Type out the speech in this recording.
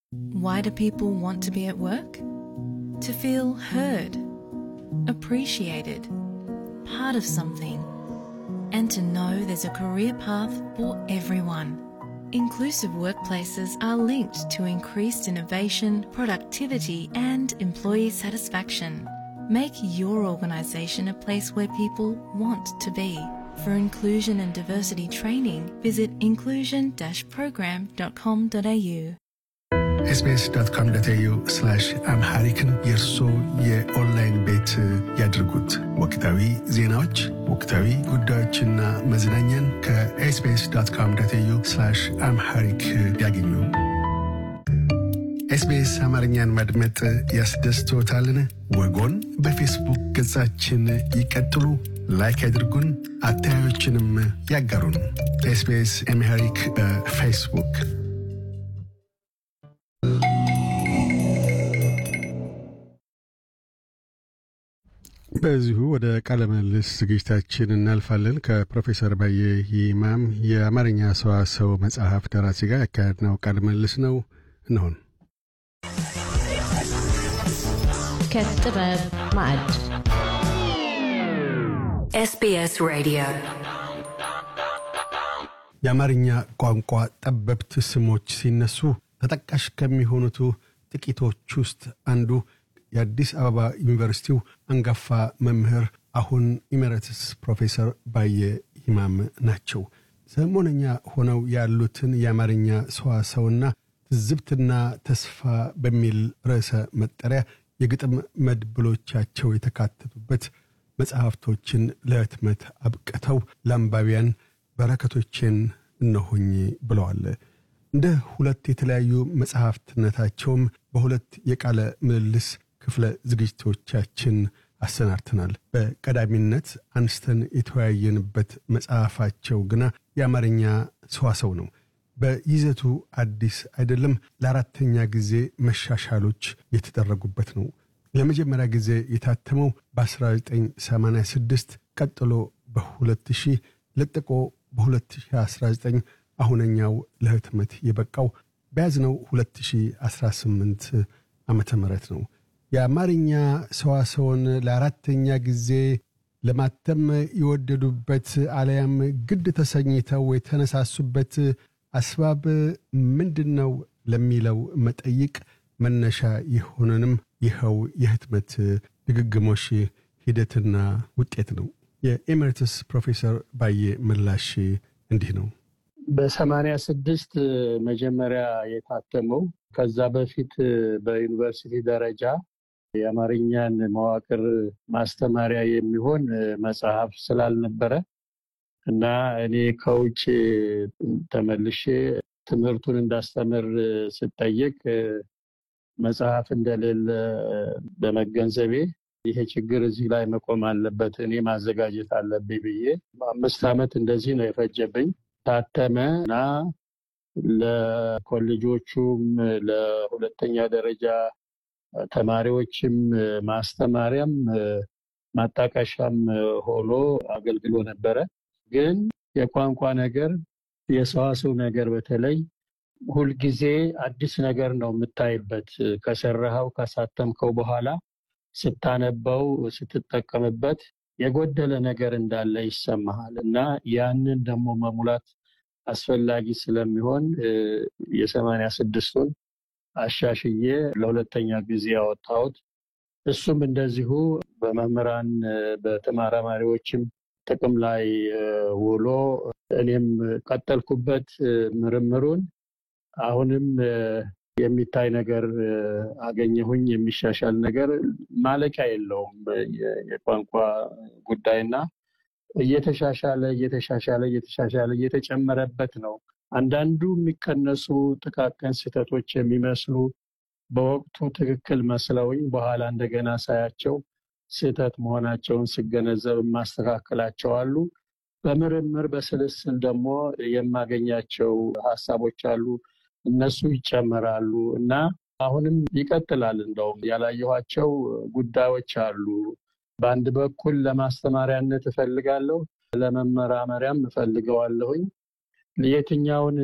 Why do people want to be at work? To feel heard, appreciated, part of something, and to know there's a career path for everyone. Inclusive workplaces are linked to increased innovation, productivity, and employee satisfaction. Make your organisation a place where people want to be. For inclusion and diversity training, visit inclusion-program.com.au. ኤስቢኤስ ዶት ኮም ዶት ኤዩ አምሃሪክን የእርሶ የኦንላይን ቤት ያድርጉት። ወቅታዊ ዜናዎች፣ ወቅታዊ ጉዳዮችና መዝናኛን ከኤስቢኤስ ዶት ኮም ዶት ኤዩ አምሃሪክ ያገኙ። ኤስቢኤስ አማርኛን ማድመጥ ያስደስቶታልን? ወጎን በፌስቡክ ገጻችን ይቀጥሉ፣ ላይክ ያድርጉን፣ አስተያየቶችንም ያጋሩን። ኤስቢኤስ አምሃሪክ በፌስቡክ በዚሁ ወደ ቃለ ምልልስ ዝግጅታችን እናልፋለን። ከፕሮፌሰር ባየ ይማም የአማርኛ ሰዋሰው መጽሐፍ ደራሲ ጋር ያካሄድነው ቃለ ምልልስ ነው። እንሆን ከጥበብ ማዕድ SBS Radio. የአማርኛ ቋንቋ ጠበብት ስሞች ሲነሱ ተጠቃሽ ከሚሆኑት ጥቂቶች ውስጥ አንዱ የአዲስ አበባ ዩኒቨርሲቲው አንጋፋ መምህር አሁን ኢሜረትስ ፕሮፌሰር ባየ ይማም ናቸው። ሰሞነኛ ሆነው ያሉትን የአማርኛ ሰዋሰውና ትዝብትና ተስፋ በሚል ርዕሰ መጠሪያ የግጥም መድብሎቻቸው የተካተቱበት መጽሐፍቶችን ለህትመት አብቅተው ለአንባቢያን በረከቶቼን እነሆኝ ብለዋል። እንደ ሁለት የተለያዩ መጽሐፍትነታቸውም በሁለት የቃለ ምልልስ ክፍለ ዝግጅቶቻችን አሰናድተናል። በቀዳሚነት አንስተን የተወያየንበት መጽሐፋቸው ግና የአማርኛ ሰዋሰው ነው። በይዘቱ አዲስ አይደለም። ለአራተኛ ጊዜ መሻሻሎች የተደረጉበት ነው። ለመጀመሪያ ጊዜ የታተመው በ1986 ቀጥሎ በ2000 ለጥቆ በ2019 አሁነኛው ለህትመት የበቃው በያዝነው 2018 ዓመተ ምህረት ነው። የአማርኛ ሰዋሰውን ለአራተኛ ጊዜ ለማተም የወደዱበት አለያም ግድ ተሰኝተው የተነሳሱበት አስባብ ምንድን ነው ለሚለው መጠይቅ መነሻ የሆነንም ይኸው የህትመት ድግግሞሽ ሂደትና ውጤት ነው። የኤሜሪትስ ፕሮፌሰር ባየ ምላሽ እንዲህ ነው። በሰማንያ ስድስት መጀመሪያ የታተመው ከዛ በፊት በዩኒቨርሲቲ ደረጃ የአማርኛን መዋቅር ማስተማሪያ የሚሆን መጽሐፍ ስላልነበረ እና እኔ ከውጭ ተመልሼ ትምህርቱን እንዳስተምር ስጠየቅ መጽሐፍ እንደሌለ በመገንዘቤ ይሄ ችግር እዚህ ላይ መቆም አለበት፣ እኔ ማዘጋጀት አለብኝ ብዬ አምስት ዓመት እንደዚህ ነው የፈጀብኝ። ታተመ እና ለኮሌጆቹም ለሁለተኛ ደረጃ ተማሪዎችም ማስተማሪያም ማጣቀሻም ሆኖ አገልግሎ ነበረ። ግን የቋንቋ ነገር የሰዋሰው ነገር በተለይ ሁልጊዜ አዲስ ነገር ነው የምታይበት። ከሰራኸው ካሳተምከው በኋላ ስታነበው ስትጠቀምበት የጎደለ ነገር እንዳለ ይሰማሃል እና ያንን ደግሞ መሙላት አስፈላጊ ስለሚሆን የሰማንያ ስድስቱን አሻሽዬ ለሁለተኛ ጊዜ ያወጣሁት እሱም እንደዚሁ በመምህራን በተመራማሪዎችም ጥቅም ላይ ውሎ እኔም ቀጠልኩበት ምርምሩን። አሁንም የሚታይ ነገር አገኘሁኝ፣ የሚሻሻል ነገር ማለቂያ የለውም የቋንቋ ጉዳይና እየተሻሻለ እየተሻሻለ እየተሻሻለ እየተጨመረበት ነው። አንዳንዱ የሚቀነሱ ጥቃቅን ስህተቶች የሚመስሉ በወቅቱ ትክክል መስለውኝ በኋላ እንደገና ሳያቸው ስህተት መሆናቸውን ስገነዘብ የማስተካከላቸው አሉ። በምርምር በስልስል ደግሞ የማገኛቸው ሀሳቦች አሉ። እነሱ ይጨመራሉ እና አሁንም ይቀጥላል። እንደውም ያላየኋቸው ጉዳዮች አሉ። በአንድ በኩል ለማስተማሪያነት እፈልጋለሁ፣ ለመመራመሪያም እፈልገዋለሁኝ። የትኛውን